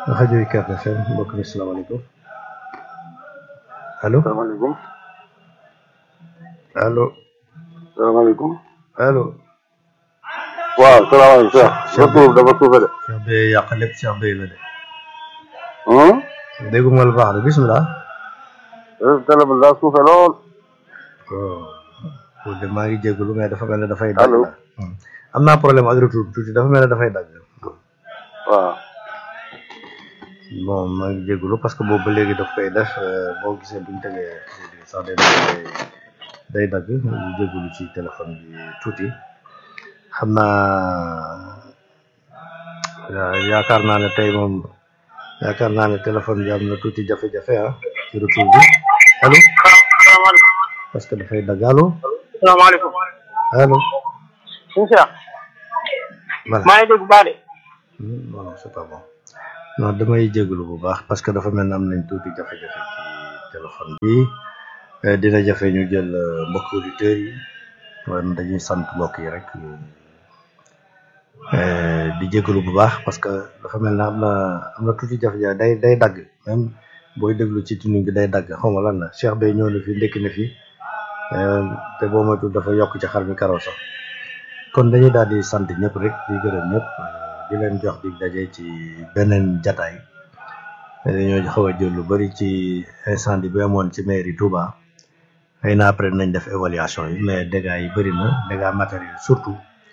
rajo UCAB FM mbokk mi salaamaaleykum allo salaamaaleykum allo salaamaaleykum allo. waaw salaamaaleykum Cheikh sa tur dafa suufe de Cheikh Beye yàq lépp Cheikh Beye la de. hum dégguma la baax de bisimilah. télé bi daa suufe lool pour de maa ngi jégalu mais dafa mel ne dafay. Allo. dagg la. am naa problème ak retour bi tuuti dafa mel ne dafay dagg. waaw bon maa ngi jégalu parce que boobu ba léegi daf koy def euh, boo gisee buñ tegee sax day day day dagg ñu jégalu ci téléphone bi tuuti xam naa yaa- yaakaar naa ne tey moom yaakaar naa ne téléphone bi am na tuuti jafe-jafe ah ci retour bi allo salaamaaleykum parce que dafay dagg allo salaamaaleykum allo suñu Cheikh voilà maa ngi dégg bu baax de Hmm, non non c'est pas bon non damay jégalu bu baax parce que dafa mel ne am nañ tuuti jafe-jafe ci téléphone bi Eh, dina jafe ñu jël euh, mbokk auditeurs yi waaye dañuy sant mbokk yi rek eh, di jégalu bu baax parce que dafa mel ne am na am na tuuti jafe-jafe day day dagg même booy déglu ci tuning bi day dagg xaw ma lan la Cheikh Bey ñëw na fi ndekki na fi eh, te boo moytuwul dafa yokk ci xar mi karaw sax kon dañuy daal di sant ñëpp rek di gërëm ñëpp di leen jox di daje ci beneen jataay dañoo xaw a jël lu bari ci incendie bi amoon ci mairie Touba xëy na après nañ def évaluation yi mais dégâts yi bëri na dégâts matériels surtout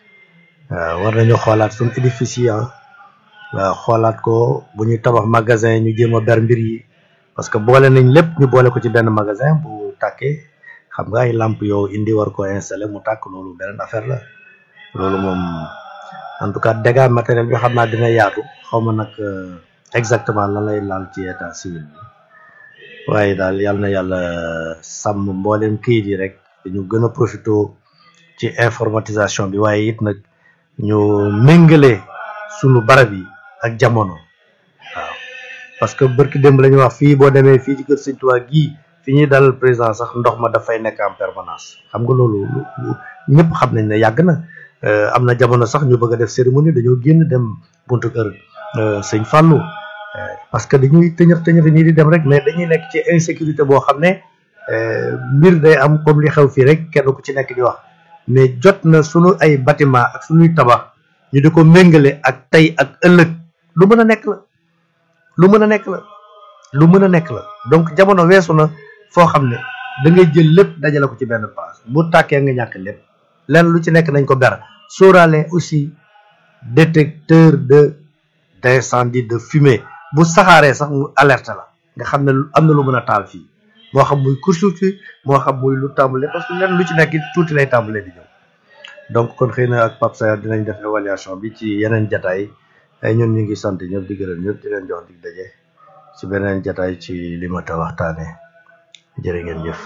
waaw war nañu xoolaat suñu édifice yi ah waaw xoolaat ko bu ñuy tabax magasin ñu jéem a ber mbir yi parce que boole nañ lépp ñu boole ko ci benn magasin bu tàkkee xam nga ay lamp yow indi war ko installer mu tàkk loolu beneen affaire la loolu moom en tout cas dégâts matériel bi xam naa dina yaatu xaw ma nag euh, exactement lan lay laal ci état civil bi waaye daal yal na yàlla sàmm mboolem kayit yi rek ñu gën a profité ci informatisation bi waaye it nag ñu méngale sunu barab yi ak jamono waaw parce que barki démb la ñu wax fii boo demee fii ci kër Sëñ Tuubaa gii fi ñuy dalal président sax ndox ma dafay nekk en permanence xam nga loolu lu- lu- ñëpp xam nañ ne yàgg na Euh, am na jamono sax ñu bëgg a def cérémonie dañoo génn dem buntu kër euh, sëñ Fallou Euh, parce que dañuy tëñëf tëñëf nii di dem rek mais dañuy nekk ci insécurité boo xam ne euh, mbir day am comme li xew fii rek kenn ku ci nekk di wax mais jot na sunu ay bâtiment ak sunuy tabax ñu di ko méngale ak tey ak ëllëg lu mën a nekk la lu mën a nekk la lu mën a nekk la donc jamono weesu na foo xam ne da ngay jël lépp dajale ko ci benn place bu tàkkee nga ñàkk lépp lenn lu ci nekk nañ ko ber sóoraale aussi détecteur de d'incendie de fumée bu saxaaree sax mu alerte la nga xam ne lu- am na lu mën a taal fii moo xam muy course moo xam muy lu tàmbale parce que lenn lu ci nekk tuuti lay tàmbalee di ñëw donc kon xëy na ak Pape Sayar dinañ def évaluation bi ci yeneen jataay ay ñun ñu ngi sant ñëpp di gërëm ñëpp di leen jox dig daje ci beneen jataay ci li ma ta waxtaane jërë ngeen jëf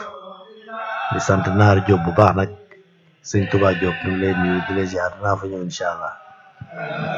di sant naar Diop bu baax nag sëñ Touba Diop ñu ngi lay nuyu di la ziar dinaa fa ñëw incha allah